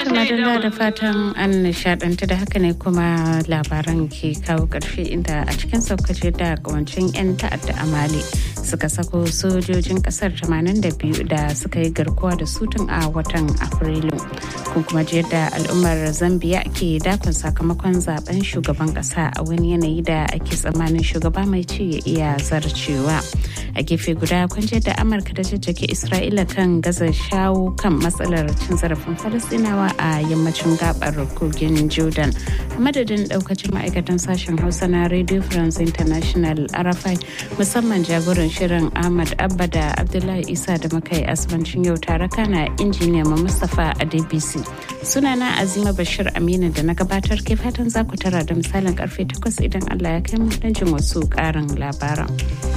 madalla da fatan an nishadantu da haka ne kuma labaran ke kawo ƙarshe inda a cikin saukace da kawancin 'yan ta'adda a mali suka sako sojojin kasar 82 da suka yi garkuwa da sutun a watan afrilu kun kuma ji yadda al'ummar zambia ke dakon sakamakon zaben shugaban kasa a wani yanayi da ake tsammanin shugaba mai ci ya iya zarcewa a gefe guda kun ji yadda amurka da jajjake isra'ila kan gaza shawo kan matsalar cin zarafin falastinawa a yammacin gabar kogin jordan a madadin daukacin ma'aikatan sashen hausa na radio france international arafai musamman jagoran shirin ahmad abba da abdullahi isa da muka yi asibancin yau tare kana injiniya ma mustapha a dbc sunana azima bashir aminu da na gabatar ke fatan za ku tara da misalin karfe 8 idan allah ya kai mu don jin wasu karin labaran.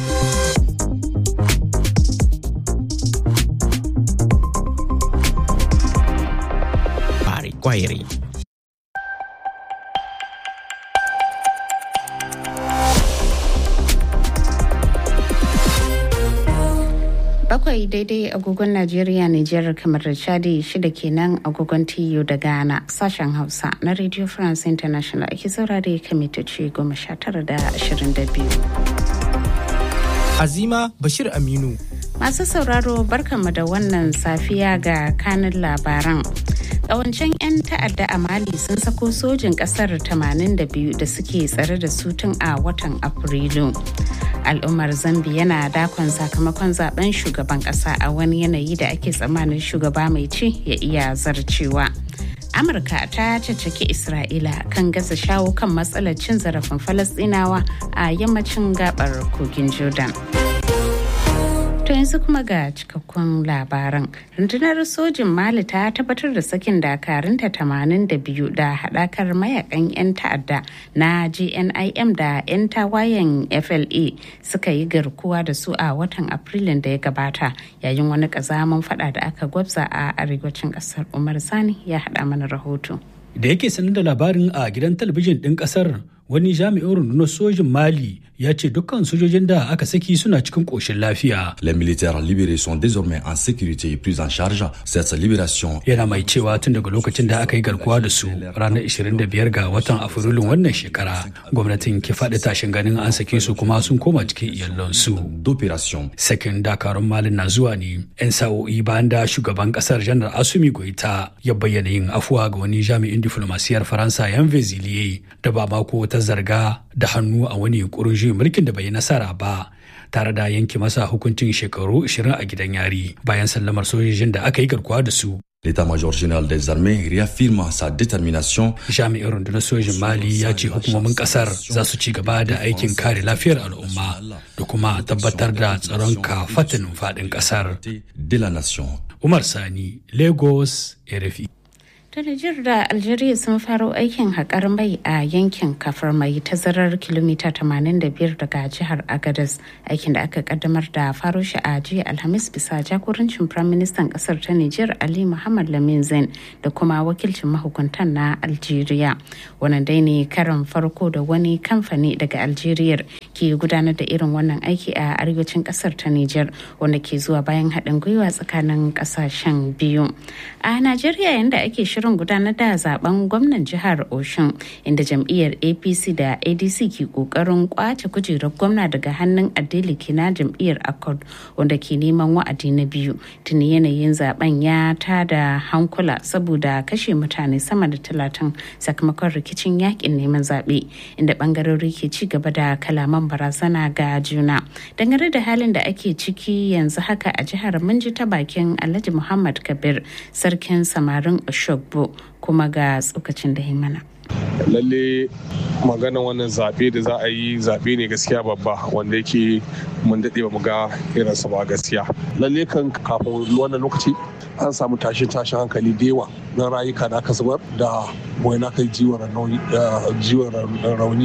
Kwairi. bakwai daidai agogon najeriya nijar kamar da chadi shida kenan agogon tiyo da ghana sashen hausa na radio france international ake saurare kamitoci goma sha tara da ashirin da biyu azima bashir aminu masu sauraro barkanmu da wannan safiya ga kanin labaran Ƙawancen 'yan ta'adda a Mali sun sako sojin ƙasar 82 da suke tsare da su tun a watan Afrilu. Al'ummar Zambi yana dakon sakamakon zaben shugaban ƙasa a wani yanayi da ake tsammanin shugaba mai ci ya iya zarcewa. Amurka ta caccaki Isra'ila kan gasa shawo kan matsalar cin zarafin Falasɗinawa a yammacin gabar kogin Jordan. To yanzu kuma ga cikakkun labaran. Rundunar sojin Mali ta tabbatar da sakin dakarunta 82 da haɗakar mayakan 'yan ta'adda na GNIM da 'yan tawayen FLA suka yi garkuwa da su a watan Afrilun da ya gabata yayin wani ƙazaman fada da aka gwabza a arewacin ƙasar Umar Sani ya haɗa mana rahoto. Da yake sanar da labarin a gidan talabijin ɗin ƙasar wani jami'in rundunar sojin Mali ya ce dukkan sojojin da aka saki suna cikin ƙoshin lafiya. Les militaires libérés sont désormais en sécurité et pris en charge. Cette libération. Yana mai cewa tun daga lokacin da aka yi garkuwa da su ranar 25 ga watan Afrilun wannan shekara gwamnatin ke faɗi tashin ganin an sake su kuma sun koma cikin iyalansu. D'opération. Sakin dakarun Malin na zuwa ne 'yan sa'o'i bayan da shugaban kasar janar Asumi Goita ya bayyana yin afuwa ga wani jami'in diflomasiyar Faransa yan Vezilier da ba mako ta zarga da hannu a wani yunkurin juyin mulkin da bai yi nasara ba tare da yanke masa hukuncin shekaru 20 a gidan yari bayan sallamar sojojin da aka yi garkuwa da su. L'état-major général des armées réaffirme sa détermination. Jami'in rundunar sojin Mali ya ce hukumomin kasar za su ci gaba da aikin kare lafiyar al'umma da kuma tabbatar da tsaron kafatin faɗin kasar. De la nation. Umar Sani, Lagos, RFI. ta Nijar da Algeria sun faro aikin haƙar mai a yankin kafar mai tazarar kilomita 85 daga jihar Agadez aikin da aka kaddamar da faro shi a jiya Alhamis bisa jagorancin Firaministan ƙasar ta Nijar Ali Muhammad Lamin Zain da kuma wakilcin mahukuntan na Algeria. Wannan dai ne karan farko da wani kamfani daga Algeria ke gudanar da irin wannan aiki a arewacin ƙasar ta Nijar wanda ke zuwa bayan haɗin gwiwa tsakanin ƙasashen biyu. A Najeriya yanda ake shirin shirin gudanar da zaben gwamnan jihar Oshun inda jam'iyyar APC da ADC ke kokarin kwace kujerar gwamna daga hannun Adeleke na jam'iyyar Accord wanda ke neman wa'adi na biyu. Tuni yanayin zaben ya tada hankula saboda kashe mutane sama da talatin sakamakon rikicin yakin neman zaɓe inda bangarori ke ci gaba da kalaman barazana ga juna. Dangane da halin da ake ciki yanzu haka a jihar mun ji ta bakin Alhaji Muhammad Kabir sarkin samarin Oshogbo kuma ga tsokacin da mana. lalle magana wannan zaɓe da za a yi zaɓe ne gaskiya babba wanda yake mun daɗe ba mu ga irinsa ba gaskiya lalle kan kafin wannan lokaci an samu tashin tashin hankali da yawa na rayuka da aka zubar da wani kai jiwon rauni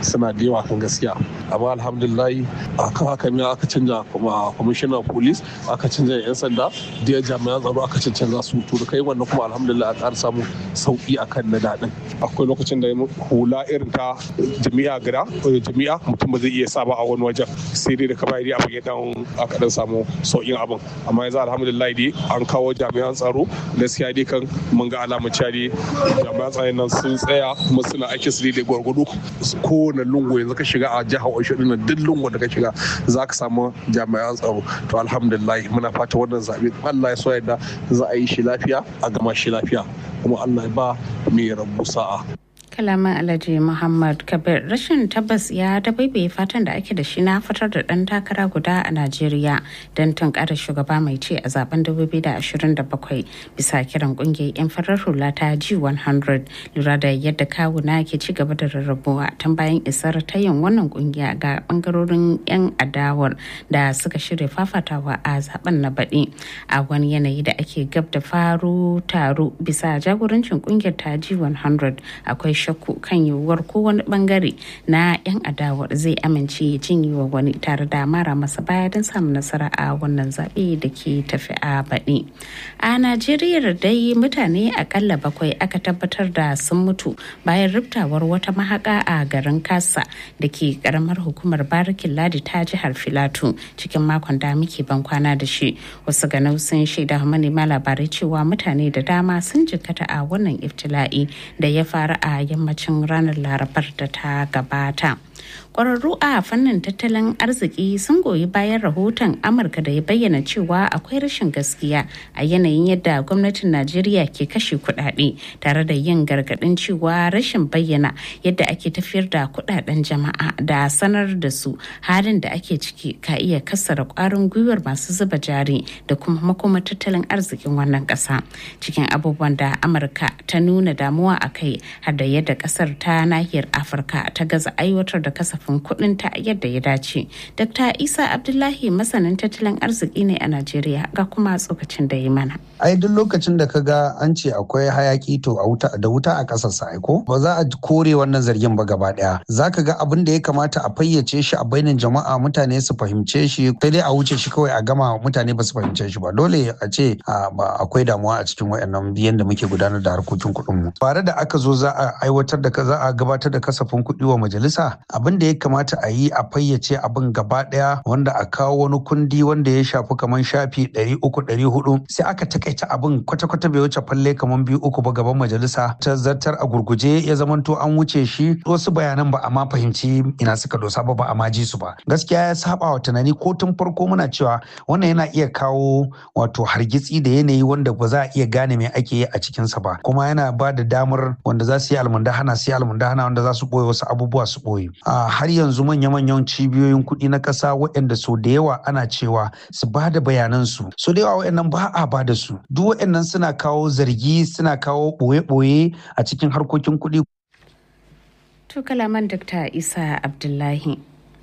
suna da yawa kan gaskiya amma alhamdulillah akan haka ne aka canja kwamishinan police aka canja yan sanda da jami'an tsaro aka cancanza su to da kai wannan kuma alhamdulillah a ƙara samu sauki akan na daɗin akwai lokacin da hula irin ta jami'a gida jami'a mutum ba zai iya sa ba a wani wajen sai dai da ka bayar abin ya dan aka dan samu sauƙin abin amma yanzu alhamdulillah dai an kawo jami'an tsaro gaskiya dai kan mun ga alamun cewa dai jami'an tsaron nan sun tsaya kuma suna aiki su da gwargwado kowane lungu yanzu ka shiga a jihar Oyo din duk lungu da ka shiga za ka samu jami'an tsaro to alhamdulillah muna fata wannan zabe Allah ya so yadda za a yi shi lafiya a gama shi lafiya kuma Allah ya ba mai rabu sa'a kalaman alhaji muhammad kabir rashin tabbas ya dabaibaye fatan da ake da shi na fitar da dan takara guda a najeriya don tunkarar shugaba mai ce a zaben 2027 bisa kiran kungiyar yan farar hula ta g100 lura da yadda kawuna ke ci gaba da rarrabuwa tun bayan isar ta yin wannan kungiya ga bangarorin yan adawar da suka shirya fafatawa a zaben na baɗi a wani yanayi da ake gab da faru taro bisa jagorancin kungiyar ta g100 akwai shakku kan yiwuwar ko wani bangare na 'yan adawar zai amince ya cinye wa wani tare da mara masa baya don samun nasara a wannan zaɓe da ke tafi a baɗi a najeriya dai mutane akalla bakwai aka tabbatar da sun mutu bayan riftawar wata mahaka a garin kasa da ke karamar hukumar barikin ladi ta jihar filatu cikin makon da muke ban kwana da shi wasu ganau sun shaida manema labarai cewa mutane da dama sun jikkata a wannan iftila'i da ya faru a yammacin ranar larabar da ta gabata kwararru a fannin tattalin arziki sun goyi bayan rahoton amurka da ya bayyana cewa akwai rashin gaskiya a yanayin yadda gwamnatin najeriya ke kashe kudade tare da yin gargadin cewa rashin bayyana yadda ake tafiyar da kudaden jama'a da sanar da su halin da ake ciki ka iya kassara kwarin gwiwar masu zuba jari da kuma makoma tattalin arzikin wannan kasa cikin abubuwan da amurka ta nuna damuwa a kai har da yadda kasar ta nahiyar afirka ta gaza aiwatar da kasafin kuɗin ta yadda ya dace. Dr. Isa Abdullahi masanin tattalin arziki ne a Najeriya ga kuma tsokacin da ya mana. Ai duk lokacin da ka ga an ce akwai hayaki to a wuta da wuta a ƙasar sa ko ba za a kore wannan zargin ba gaba ɗaya. Za ka ga abin da ya kamata a fayyace shi a bainin jama'a mutane su fahimce shi sai dai a wuce shi kawai a gama mutane ba su fahimce shi ba dole a ce akwai damuwa a cikin wayannan biyan da muke gudanar da harkokin kuɗin mu. Bare da aka zo za a aiwatar da za a gabatar da kasafin kuɗi wa majalisa abin da ya kamata a yi a fayyace abin gaba daya wanda a kawo wani kundi wanda ya shafi kamar shafi ɗari uku ɗari hudu sai aka takaita abin kwata-kwata bai wuce falle kamar biyu uku ba gaban majalisa ta zartar a gurguje ya zamanto an wuce shi wasu bayanan ba a ma fahimci ina suka dosa ba ba a ma ji su ba gaskiya ya saba wa tunani ko tun farko muna cewa wannan yana iya kawo wato hargitsi da yanayi wanda ba za a iya gane me ake yi a cikinsa ba kuma yana ba da damar wanda za su yi almundahana su yi almundahana wanda za su ɓoye wasu abubuwa su ɓoye har yanzu manya-manyan cibiyoyin kuɗi na ƙasa waɗanda so da yawa ana cewa su ba da bayanansu so da yawa waɗannan ba a ba da su duk waɗannan suna kawo zargi suna kawo ɓoye-ɓoye a cikin harkokin kuɗi. To kalaman Dr. Isa Abdullahi.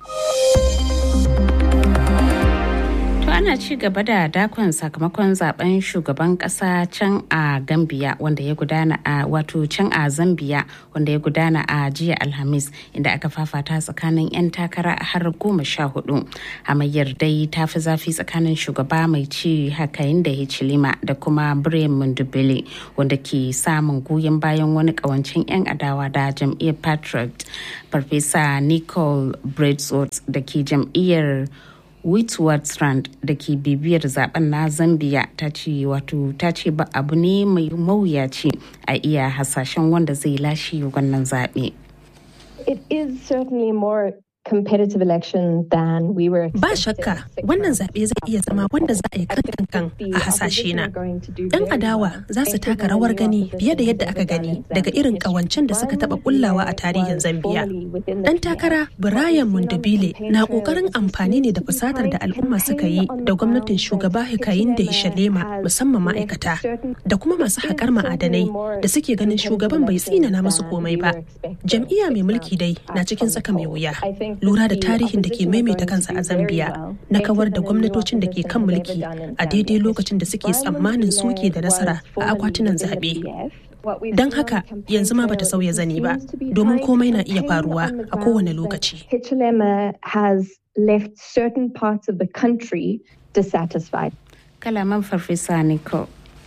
ana ci gaba da dakon sakamakon zaben shugaban kasa can a gambia wanda ya gudana a wato can a zambia wanda ya gudana a jiya alhamis inda aka fafata tsakanin 'yan takara har goma sha hudu hamayyar dai ta fi zafi tsakanin shugaba mai ci hakayin da hichilima da kuma brian mundubele wanda ke samun goyon bayan wani kawancin 'yan adawa da jam'iyyar patriot farfesa nicole bredsworth da ke jam'iyyar Witwatersrand da ke bibiyar zaben na Zambia ta ce wato ta ce ba abu ne mai mawuyaci a iya hasashen wanda zai lashe wannan zaɓe. It is certainly more competitive election than we were Ba shakka wannan zaɓe zai iya zama wanda za a yi kan kan a hasashe na. Yan adawa za su taka rawar gani fiye da yadda aka gani daga irin ƙawancen da suka taɓa kullawa a tarihin Zambiya. Ɗan takara Brian Mundabile na ƙoƙarin amfani ne da fusatar da al'umma suka yi da gwamnatin shugaba Hikayin da Hishalema musamman ma'aikata da kuma masu haƙar ma'adanai da suke ganin shugaban bai tsinana masu komai ba. Jam'iyya mai mulki dai na cikin tsaka mai wuya. lura da tarihin da ke maimaita kansa a zambia na kawar da gwamnatocin da ke kan mulki a daidai lokacin da suke tsammanin suke da nasara a akwatunan zaɓe Don haka yanzu ma bata sauya zani ba, domin komai na iya faruwa a kowane lokaci. Hichilema has left certain parts of the country dissatisfied. Kalaman Farfesa Nico.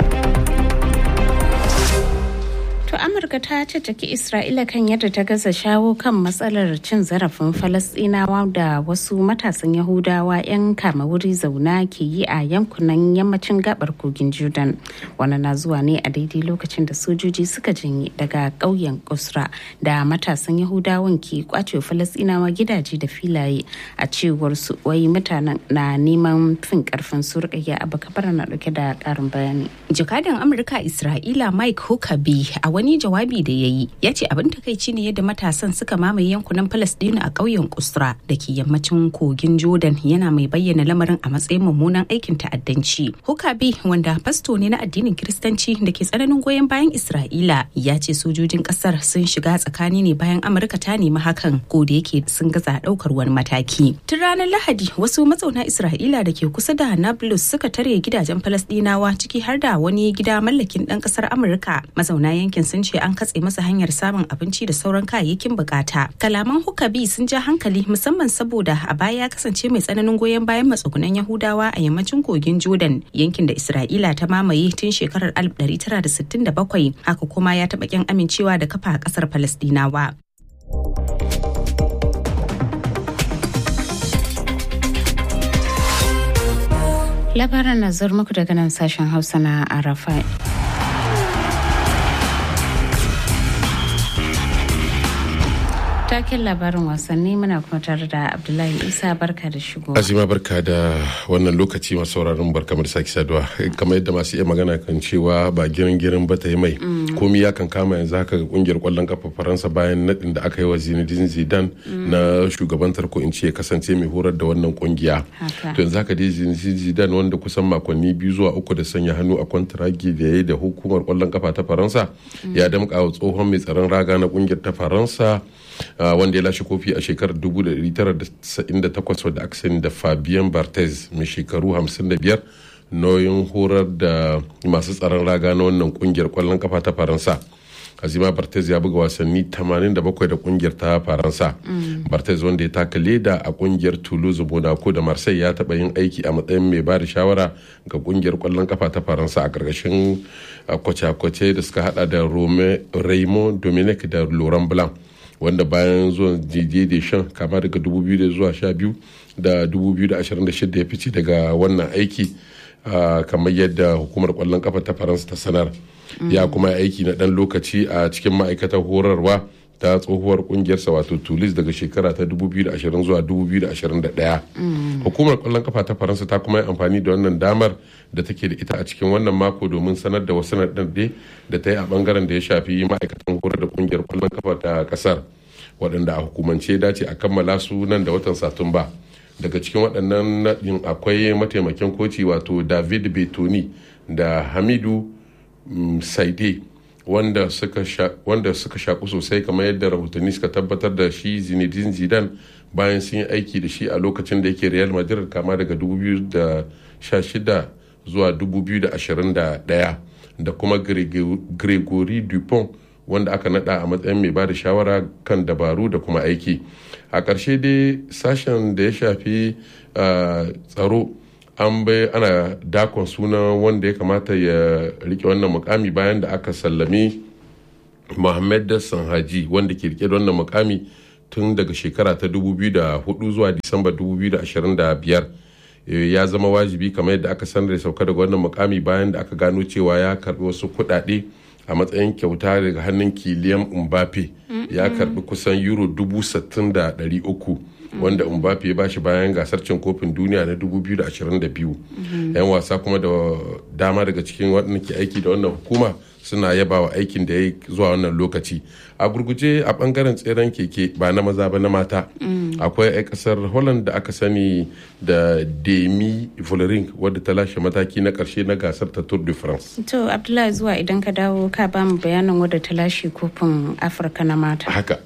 To Amurka ta caccaki Isra'ila kan yadda ta gaza shawo kan matsalar cin zarafin Falasɗinawa da wasu matasan Yahudawa 'yan kama wuri zauna ke yi a yankunan yammacin gabar kogin Jordan. Wani na zuwa ne a daidai lokacin da sojoji suka janye daga ƙauyen Kusra da matasan Yahudawan ke kwace Falasɗinawa gidaje da filaye a cewar su wai mutanen na neman fin karfin su rikayya abu kabar na dauke da ƙarin bayani. Jakadan Amurka Isra'ila Mike Huckabee a wani jawabi da ya yi ya ce abin takaici ne yadda matasan suka mamaye yankunan Falasɗinu a ƙauyen Kusra da ke yammacin kogin Jordan yana mai bayyana lamarin a matsayin mummunan aikin ta'addanci. Huckabee wanda fasto ne na addinin Kiristanci da ke tsananin goyon bayan Isra'ila ya ce sojojin ƙasar sun shiga tsakani ne bayan Amurka ta nemi hakan ko da yake sun gaza ɗaukar wani mataki. Tun ranar Lahadi wasu mazauna Isra'ila da ke kusa da Nablus suka tare gidajen Falasɗinawa ciki har da wani gida mallakin ɗan ƙasar Amurka. Mazauna yankin sun ce an katse masa hanyar samun abinci da sauran kayayyakin bukata. Kalaman Hukabi sun ja hankali musamman saboda a baya ya kasance mai tsananin goyon bayan matsugunan Yahudawa a yammacin kogin Jordan yankin da Isra'ila ta mamaye tun shekarar 1967 haka kuma ya taɓa kyan amincewa da kafa a ƙasar Falasɗinawa. Labaran na muku daga nan sashen Hausa na Arafai. taken labarin wasanni muna kuma tare da abdullahi isa barka da shigo azima barka da wannan lokaci masu sauraron barka da sake saduwa kamar yadda masu iya magana kan cewa ba girin girin ba ta yi mai komi ya kan kama yanzu haka ga kungiyar kwallon kafa faransa bayan nadin da aka yi wa zinedine zidane na shugabantar ko in ce kasance mai horar da wannan kungiya to yanzu haka dai zinedine zidane wanda kusan makonni biyu zuwa uku da sanya hannu a kwantaragi da ya yi da hukumar kwallon kafa ta faransa ya damƙa wa tsohon mai tsaron raga na kungiyar ta faransa Uh, wanda ya lashe kofi a shekarar 1998 wadda aka sani da fabian barthez mai shekaru 55 nauyin horar da masu tsaron raga na wannan kungiyar kwallon kafa ta faransa azima barthez ya buga wasanni 87 da kungiyar ta faransa mm. barthez wanda ya taka leda a kungiyar toulouse monaco da marseille ya taba yin aiki a matsayin mai ba da shawara ga kungiyar kwallon kafa ta faransa a karkashin kwace-kwace da suka hada da raymond dominic da laurent blanc wanda bayan zuwan jije da shan kama daga 2000 zuwa 12 da 2026 ya fice daga wannan aiki kamar yadda hukumar kwallon kafa ta faransa ta sanar ya kuma aiki na dan lokaci a cikin ma'aikatar horarwa ta tsohuwar kungiyarsa wato tulis daga shekara ta 2020 zuwa 2021 hukumar kwallon kafa ta faransa ta kuma yi amfani da wannan damar da take da ita a cikin wannan mako domin sanar da wasu naɗaɗɗe da ta yi a bangaren da ya shafi ma'aikatan horar da kungiyar kwallon kafa ta kasar waɗanda a hukumance dace a kammala su nan da watan satumba daga cikin waɗannan naɗin akwai mataimakin koci wato david betoni da hamidu saide wanda suka shaku sosai kamar yadda rahotanni suka tabbatar da shi zinedine zidane bayan sun yi aiki da shi a lokacin da yake real madrid kama daga 2016 zuwa 2021 da kuma gregory dupont wanda aka nada a matsayin mai bada shawara kan dabaru da kuma aiki a ƙarshe dai sashen da ya shafi tsaro an bai ana dakon sunan wanda ya kamata ya rike wannan mukami bayan da aka sallami Mohammed Dassan Haji wanda ke rike da wannan mukami tun daga shekara ta 2004 zuwa Disamba 2025 ya zama wajibi kamar yadda aka sanar da sauka daga wannan mukami bayan da aka gano cewa ya karbi wasu kuɗaɗe a matsayin kyauta daga hannun kiliyan Mbappe ya karbi kusan euro dubu sittin da ɗari uku wanda Mbappe ya bashi bayan gasar cin kofin duniya na 2022 yan wasa kuma da dama daga cikin waɗanda ke aiki da wannan hukuma suna yaba wa aikin da ya yi zuwa wannan lokaci a gurguje a bangaren tseren keke ba na maza ba na mata akwai 'yan kasar holland da aka sani da demi vollering wadda ta lashe mataki na karshe na gasar ta tour de france to abdullahi zuwa idan ka dawo ka ba mu bayanin wadda ta lashe kofin afirka na mata haka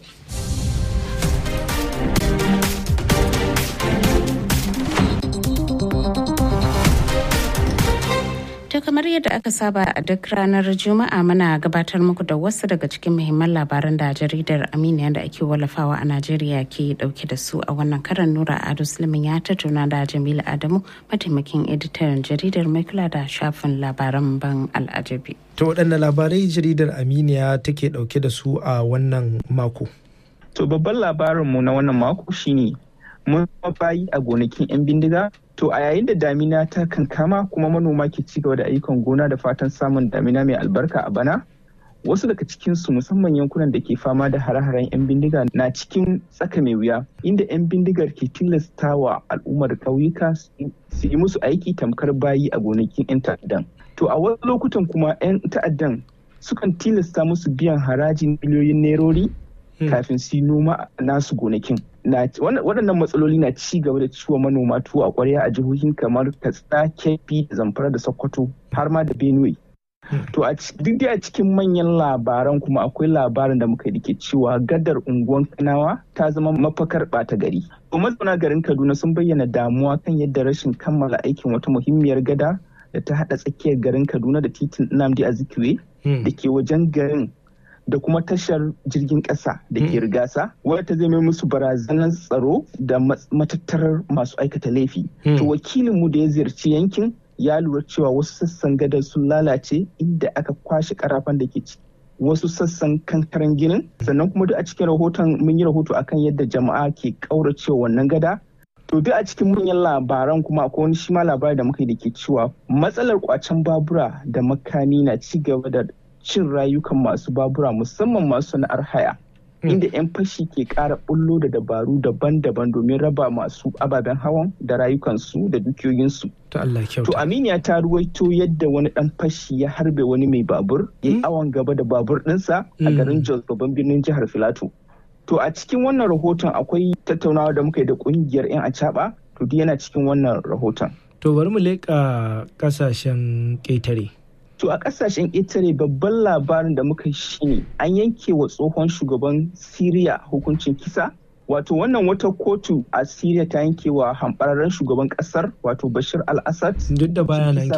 kamar yadda aka saba a duk ranar Juma'a muna gabatar muku da wasu daga cikin muhimman labaran da jaridar Aminiya da ake wallafawa a Najeriya ke dauke da su a wannan karan Nura Ado Sulaiman ya tattauna da Jamilu Adamu mataimakin editan jaridar mai kula da shafin labaran ban al'ajabi. To waɗanne labarai jaridar Aminiya take dauke da su a wannan mako? To babban labarinmu na wannan mako shine mun bayi a gonakin 'yan bindiga To a yayin da damina ta kankama kuma manoma ke ci gaba da ayyukan gona da fatan samun damina mai albarka a bana, wasu daga cikinsu musamman yankunan da ke fama da hare-haren 'yan bindiga na cikin tsaka mai wuya inda 'yan bindigar ke tilastawa al'ummar ƙauyuka su yi musu aiki tamkar bayi a gonakin 'yan ta'addan. To a wasu lokutan kuma 'yan ta'addan sukan tilasta musu biyan harajin miliyoyin nerori kafin su yi noma a nasu gonakin. waɗannan matsaloli na ci gaba da ciwo manoma tuwo a ƙwarya a jihohin kamar katsina kebbi da zamfara da sokoto har ma da benue to a duk da a cikin manyan labaran kuma akwai labarin da muka yi ke cewa gadar unguwan kanawa ta zama mafakar ɓata gari to mazauna garin kaduna sun bayyana damuwa kan yadda rashin kammala aikin wata muhimmiyar gada da ta haɗa tsakiyar garin kaduna da titin nnamdi azikiwe da ke wajen garin da kuma tashar jirgin ƙasa da ke rigasa wadda ta zama musu barazanar tsaro da matattarar masu aikata laifi. To wakilinmu da ya ziyarci yankin ya lura cewa wasu sassan gadar sun lalace inda aka kwashe karafan da ke ciki. Wasu sassan kankaren ginin sannan kuma duk a cikin rahoton mun yi rahoto akan yadda jama'a ke ƙauracewa wannan gada To duk a cikin manyan labaran kuma akwai wani shi ma labari da muka yi da ke cewa matsalar kwacen babura da makami na ci gaba da cin rayukan masu babura musamman masu sana'ar haya inda 'yan fashi ke kara bullo da dabaru daban-daban domin raba masu ababen hawan da rayukansu da dukiyoyinsu. To Aminiya ta ruwaito yadda wani dan fashi ya harbe wani mai babur ya yi awon gaba da babur ɗinsa a garin Jos babban birnin jihar Filato. To a cikin wannan rahoton akwai tattaunawa da muka yi da kungiyar 'yan acaba to duk yana cikin wannan rahoton. To bari mu leƙa ƙasashen ƙetare. To a kasashen Italy babban labarin da muka shi ne an yanke wa tsohon shugaban Siriya hukuncin kisa. Wato wannan wata kotu a Siriya ta yanke wa hambararren shugaban kasar wato Bashir al-Assad. Duk da baya nan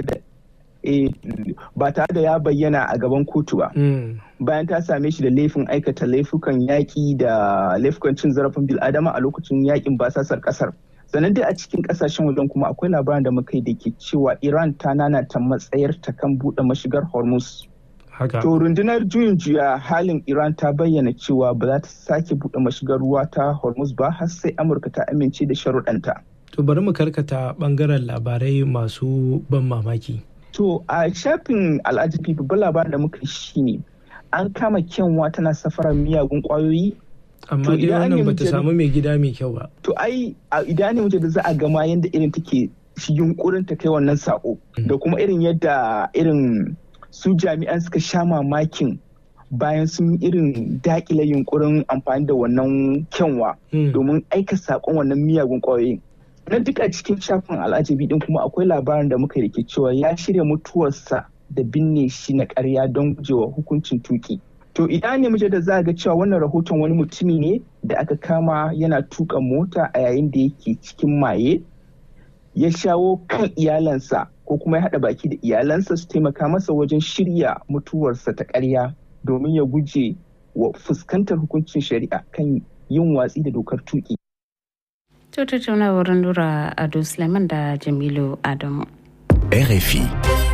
ba tare da ya bayyana a gaban kotu ba. Bayan ta same shi da laifin aikata laifukan yaƙi da laifukan cin zarafin bil'adama a lokacin yaƙin basasar kasar. sannan dai a cikin kasashen wajen kuma akwai labarin da muka yi da ke cewa iran ta nanata matsayar ta kan buɗe mashigar hormuz to rundunar juyin juya halin iran ta bayyana cewa ba za ta sake buɗe mashigar ruwa ta hormuz ba har sai amurka ta amince da sharuɗanta to bari mu karkata bangaren labarai masu ban mamaki to a shafin al'ajabi babban labarin da muka yi shine an kama kyanwa tana safarar miyagun kwayoyi amma dai wannan bata samu mai gida mai kyau ba. To ai idan ne da za a gama yadda irin take shi yunkurin ta kai wannan sako da kuma irin yadda irin su jami'an suka sha mamakin bayan sun irin dakile yunkurin amfani da wannan kyanwa domin aika sakon wannan miyagun kwayoyin. Na duka cikin shafin al'ajabi din kuma akwai labarin da muka rike cewa ya shirya mutuwarsa da binne shi na karya don gujewa hukuncin tuki. To idan ne muke da za ga cewa wannan rahoton wani mutumi ne da aka kama yana tuka mota a yayin da yake cikin maye ya shawo kan iyalansa ko kuma ya haɗa baki da iyalansa su taimaka masa wajen shirya mutuwarsa ta ƙarya domin ya guje wa fuskantar hukuncin shari'a kan yin watsi da dokar tuki. To tattaunawar Nura Ado Suleiman da Jamilu Adamu. RFI.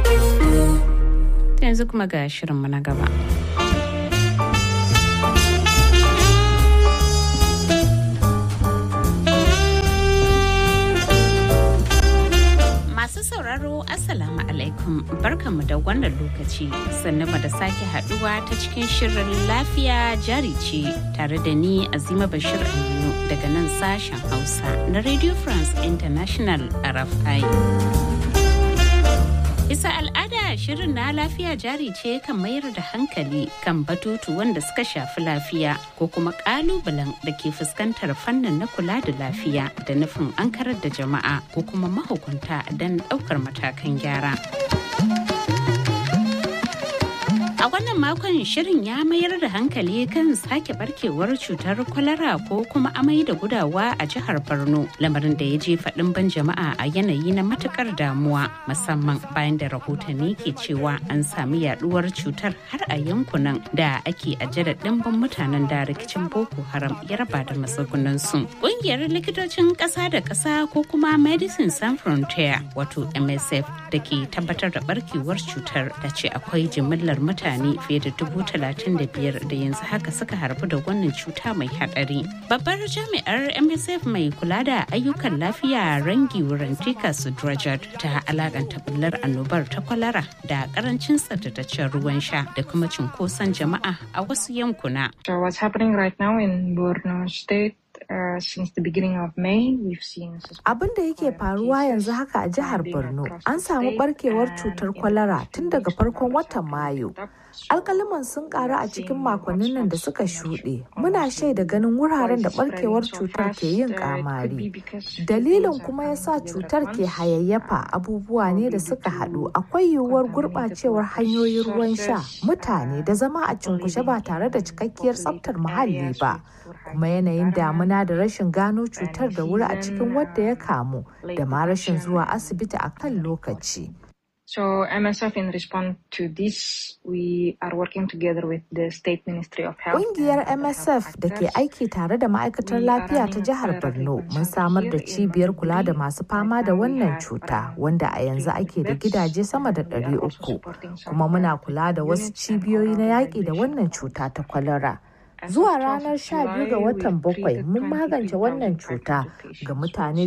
Yanzu kuma ga shirinmu na gaba. Masu sauraro Assalamu alaikum barkanmu da wannan lokaci sannan da sake haduwa ta cikin shirin lafiya jari ce tare da ni Azima Bashir Aminu daga nan sashen Hausa na Radio France International RFI. Bisa al'ada shirin na lafiya jari ce kan mayar da hankali kan batutu wanda suka shafi lafiya ko kuma kalubalen da ke fuskantar fannin na kula da lafiya da nufin an karar da jama'a ko kuma mahukunta don ɗaukar matakan gyara. A wannan makon shirin ya mayar da hankali kan sake barkewar cutar kwalara ko kuma amai da gudawa a jihar Borno lamarin da ya je faɗin ban jama'a a yanayi na matukar damuwa musamman bayan da rahotanni ke cewa an sami yaduwar cutar har a yankunan da ake ajada ɗimbin mutanen da rikicin Boko Haram ya raba da matsugunansu. Ƙungiyar likitocin ƙasa da ƙasa ko kuma Medicine Sans Frontier wato MSF da ke tabbatar da barkewar cutar da ce akwai jimillar mutane mutane fiye da dubu talatin da biyar da yanzu haka suka harbu da wannan cuta mai hadari. Babbar jami'ar MSF mai kula da ayyukan lafiya rangi Rantika Sudrajad ta alakanta bullar annobar ta kwalara da karancin tsaftataccen ruwan sha da kuma cunkoson jama'a a wasu yankuna. So what's happening right now in Borno State Uh, since the beginning of May, we've seen Abin da yake faruwa yanzu haka a jihar Borno, an samu barkewar cutar kwalara tun daga farkon watan Mayu. Alkaliman sun karu a cikin makonnin nan da suka shuɗe. Muna shaida ganin wuraren da barkewar cutar ke yin kamari. Dalilin kuma ya sa cutar ke hayayyafa abubuwa ne da suka haɗu. Akwai yiwuwar gurɓacewar hanyoyin ruwan sha, mutane da zama a cunkushe ba tare da cikakkiyar tsaftar muhalli ba. Kuma yanayin damuna da rashin gano cutar da wuri a cikin wadda ya kamu da ma rashin zuwa asibiti a kan lokaci. So MSF in response to this, we are working together with the State Ministry of Health. Ƙungiyar MSF da ke aiki tare da ma'aikatar lafiya ta jihar Borno mun samar da cibiyar kula da masu fama da wannan cuta wanda a yanzu ake da gidaje sama da ɗari uku kuma muna kula da wasu cibiyoyi na yaƙi da wannan cuta ta kwalara. Zuwa ranar 12 ga watan bakwai mun magance wannan cuta ga mutane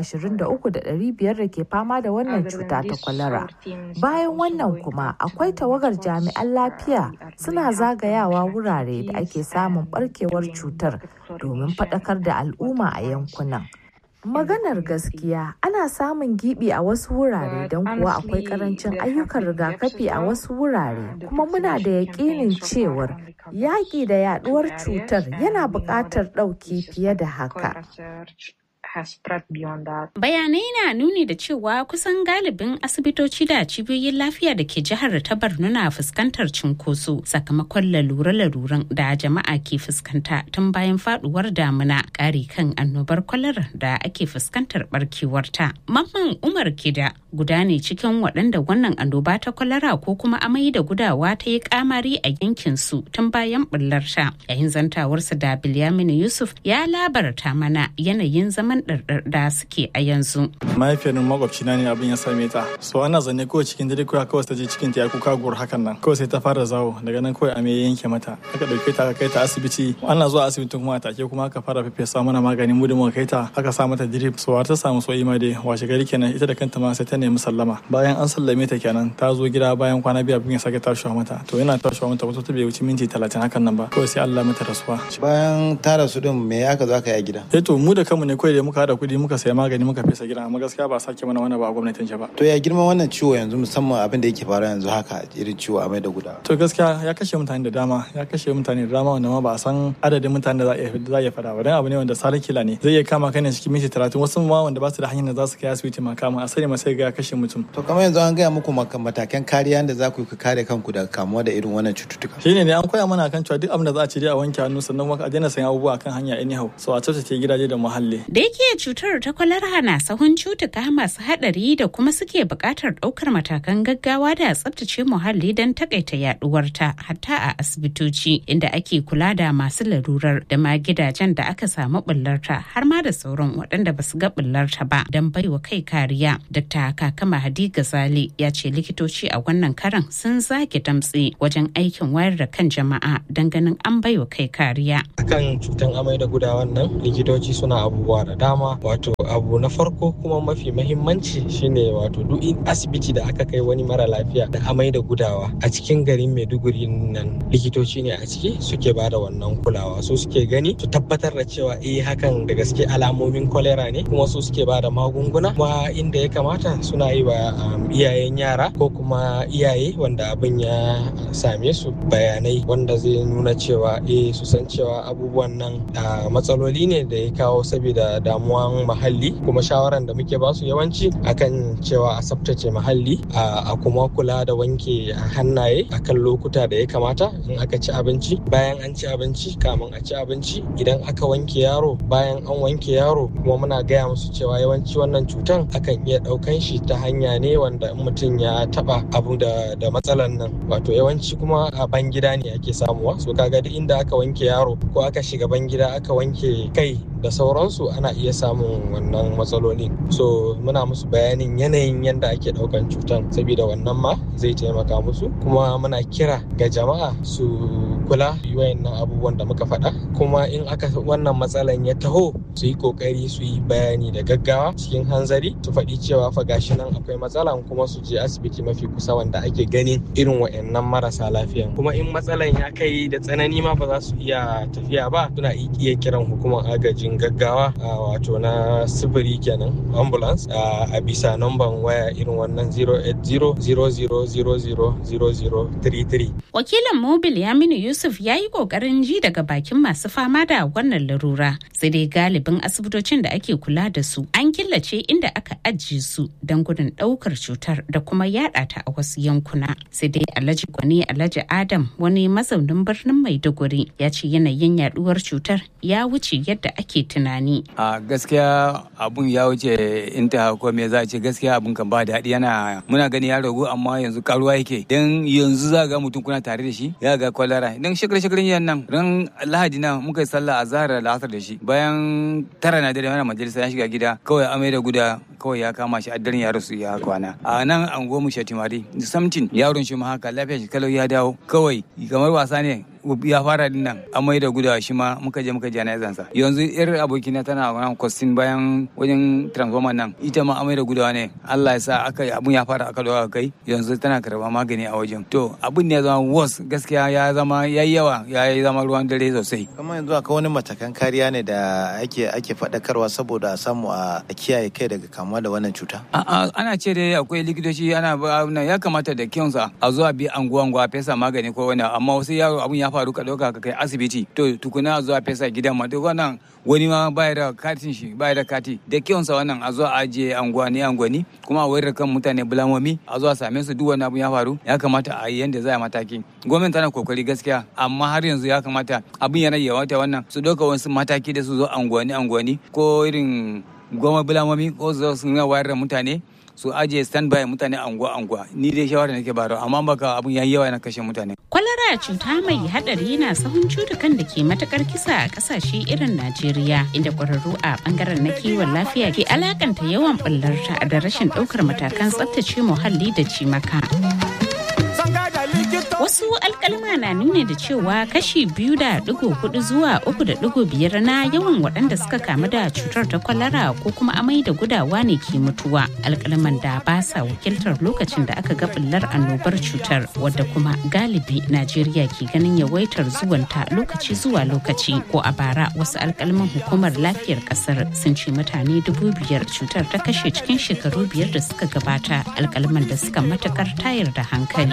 23,500 da ke fama da wannan cuta ta kwalara. Bayan wannan kuma akwai tawagar jami'an lafiya suna zagayawa wurare da ake samun barkewar cutar domin faɗakar da al'umma a yankunan. Maganar gaskiya ana samun gibi a wasu wurare don kuwa akwai karancin ayyukan rigakafi a wasu wurare kuma muna da yakinin cewar yaƙi da yaduwar cutar yana buƙatar ɗauki fiye da haka. has spread beyond that. Bayanai na nuni da cewa kusan galibin asibitoci da cibiyoyin lafiya da ke jihar ta Borno na fuskantar cunkoso sakamakon lalure-laluren da jama'a ke fuskanta tun bayan faduwar damuna ƙari kan annobar kwalara da ake fuskantar barkewarta. Mamman Umar Kida guda ne cikin waɗanda wannan annoba ta kwalara ko kuma amai da gudawa ta yi kamari a yankin su tun bayan bullarta. Yayin zantawarsa da Bilyaminu Yusuf ya labarta mana yanayin zaman ɗarɗar da suke a yanzu. mahaifiyar makwabcina ne abin ya same ta so ana zanne kawai cikin dare kawai kawai ta je cikin ta ya kuka gur hakan nan kawai sai ta fara zawo daga nan kawai a me yanke mata aka dauke ta aka kai ta asibiti ana zuwa asibiti kuma a take kuma aka fara fefesa mana magani mu da muka kai ta aka sa mata drip so har ta samu so ima dai washe gari kenan ita da kanta ma sai ta nemi sallama bayan an sallame ta kenan ta zo gida bayan kwana biyu abin ya sake tashiwa mata to yana tashiwa mata wato ta bai wuce minti talatin hakan nan ba kawai sai Allah mata rasuwa bayan ta rasu din me aka zo aka yi a gida eh to mu da kanmu ne kawai da muka hada kuɗi muka saya magani muka fesa gida amma gaskiya ba sake mana wani ba a gwamnatin ba to ya girman wannan ciwo yanzu musamman abin da yake faruwa yanzu haka irin ciwo amai da gudawa to gaskiya ya kashe mutane da dama ya kashe mutane da dama wanda ma ba a san adadin mutane da za a iya fada ba dan abu ne wanda sarin kila ne zai iya kama kai ne cikin minti talatin wasu ma wanda ba su da hanyar da za su kai asibiti ma kama a sani ma sai ga ya kashe mutum to kamar yanzu an gaya muku matakan kariya da za ku yi kare kanku daga kamuwa da irin wannan cututtuka shine ne an koya mana kan cewa duk abin da za a ce dai a wanke hannu sannan kuma a daina sayan abubuwa kan hanya anyhow so a tsaftace gidaje da muhalli da yake cutar ta kwalara na sahun cutuka masu hadari da kuma suke buƙatar ɗaukar matakan gaggawa da tsabtace muhalli don takaita yaduwarta hatta a asibitoci inda ake kula da masu larurar da ma gidajen da aka samu bullarta har ma da sauran waɗanda ba su ga bullarta ba don baiwa kai kariya. Dr. Kakama Hadi Gazali ya ce likitoci a wannan karan sun zage damtse wajen aikin wayar da kan jama'a don ganin an baiwa kai kariya. Akan cutan amai da gudawan nan likitoci suna abubuwa da dama wato abu na farko kuma mafi mahimmanci shine wato duk asibiti da aka kai wani mara lafiya da amai da gudawa a cikin garin maiduguri nan likitoci ne a ciki suke bada wannan kulawa su suke gani su tabbatar da cewa eh hakan da gaske alamomin kwalera ne kuma su suke bada magunguna kuma inda ya kamata suna yi wa iyayen yara ko kuma iyaye wanda abin ya same su bayanai wanda zai nuna cewa eh su san cewa abubuwan nan matsaloli ne da ya kawo saboda damuwa samuwan muhalli kuma shawaran da muke basu yawanci akan cewa a tsaftace muhalli a kuma kula da wanke hannaye akan lokuta da ya kamata in aka ci abinci bayan an ci abinci kamun a ci abinci idan aka wanke yaro bayan an wanke yaro kuma muna gaya musu cewa yawanci wannan cutan akan iya ɗaukan shi ta hanya ne wanda mutum ya taba abu da, da matsalan nan wato yawanci kuma a ban gida ne ake samuwa so kaga duk inda aka wanke yaro ko aka shiga ban gida aka wanke kai da sauransu ana iya samun wannan matsalolin so muna musu bayanin yanayin yadda ake daukan cutan saboda wannan ma zai taimaka musu kuma muna kira ga jama'a su kula wayannan abubuwan da muka faɗa kuma in aka wannan matsalan ya taho su yi kokari su yi bayani da gaggawa cikin hanzari su faɗi cewa fa gashi nan akwai matsalan kuma su je asibiti mafi kusa wanda ake ganin irin wayannan marasa lafiyan kuma in matsalan ya kai da tsanani ma ba za su iya tafiya ba suna iya kiran hukumar agajin gaggawa wato na sifiri kenan ambulance a bisa namban waya irin wannan 08000000033 wakilin mobil yaminu yusuf ya yi kokarin ji daga bakin masu fama da wannan larura sai dai galibin asibitocin da ake kula da su an killace inda aka ajiye su don gudun daukar cutar da kuma yada ta a wasu yankuna sai dai alhaji gwani alhaji adam wani mazaunin birnin maiduguri ya ce yanayin yaduwar cutar ya wuce yadda ake tunani a gaskiya abun ya wuce inta ko me za a ce gaskiya abun kan ba daɗi yana muna gani ya ragu amma yanzu karuwa yake dan yanzu za ga mutum kuna tare da shi ya ga kwalara dan shekara shekaran yan nan ran lahadi nan muka yi sallah a zahar da da shi bayan tara na dare mana majalisa ya shiga gida kawai amai da guda kawai ya kama shi addarin ya rasu ya kwana a nan an gomu shatimari samtin yaron shi ma haka lafiya shi kalau ya dawo kawai kamar wasa ne ya fara din nan amai da gudawa shi ma muka je muka jana'izan sa yanzu yar abokina tana nan kwastin bayan wajen transformer nan ita ma amai da gudawa ne Allah ya sa aka abun ya fara aka dawo kai yanzu tana karba magani a wajen to abun ne ya zama worse gaskiya ya zama yayi yawa ya zama ruwan dare sosai kamar yanzu akwai wani matakan kariya ne da ake ake faɗakarwa saboda a samu a kiyaye kai daga kamuwa da wannan cuta a'a ana ce dai akwai likitoci ana ya kamata da kyansa a zuwa bi anguwa anguwa fesa magani ko wani amma wasu yaro abun ya faru ka ɗauka ka kai asibiti to tukuna a zuwa fesa gidan ma duk wannan wani ma baya da katin shi baya da kati da kyonsa wannan a zuwa ajiye anguwani anguwani kuma a wayar kan mutane bulamomi a zuwa same su duk wani abu ya faru ya kamata a yi yanda za a mataki gwamnati tana kokari gaskiya amma har yanzu ya kamata abin yana yawata wannan su ɗauka wasu mataki da su zo anguwani anguwani ko irin goma bulamomi ko su zo wayar da mutane su ajiye standby mutane anguwa anguwa ni dai shawara nake baro amma baka abun yayi yawa yana kashe mutane kwalara cuta mai hadari na sahun cutukan da ke matakar kisa a kasashe irin Najeriya inda kwararru a bangaren na kiwon lafiya ke alakanta yawan bullarta da rashin daukar matakan tsaftace muhalli da cimaka. Wasu alkalma na nuna da cewa kashi biyu da digo hudu zuwa uku da digo biyar na yawan waɗanda suka kamu da cutar ta kwalara ko kuma amai da gudawa ne ke mutuwa. Alkalman da ba sa wakiltar lokacin da aka ga bullar annobar cutar wadda kuma galibi Najeriya ke ganin yawaitar zuwanta lokaci zuwa lokaci ko a bara wasu alkalman hukumar lafiyar kasar sun ce mutane dubu biyar cutar ta kashe cikin shekaru biyar da suka gabata alkalman da suka matakar tayar da hankali.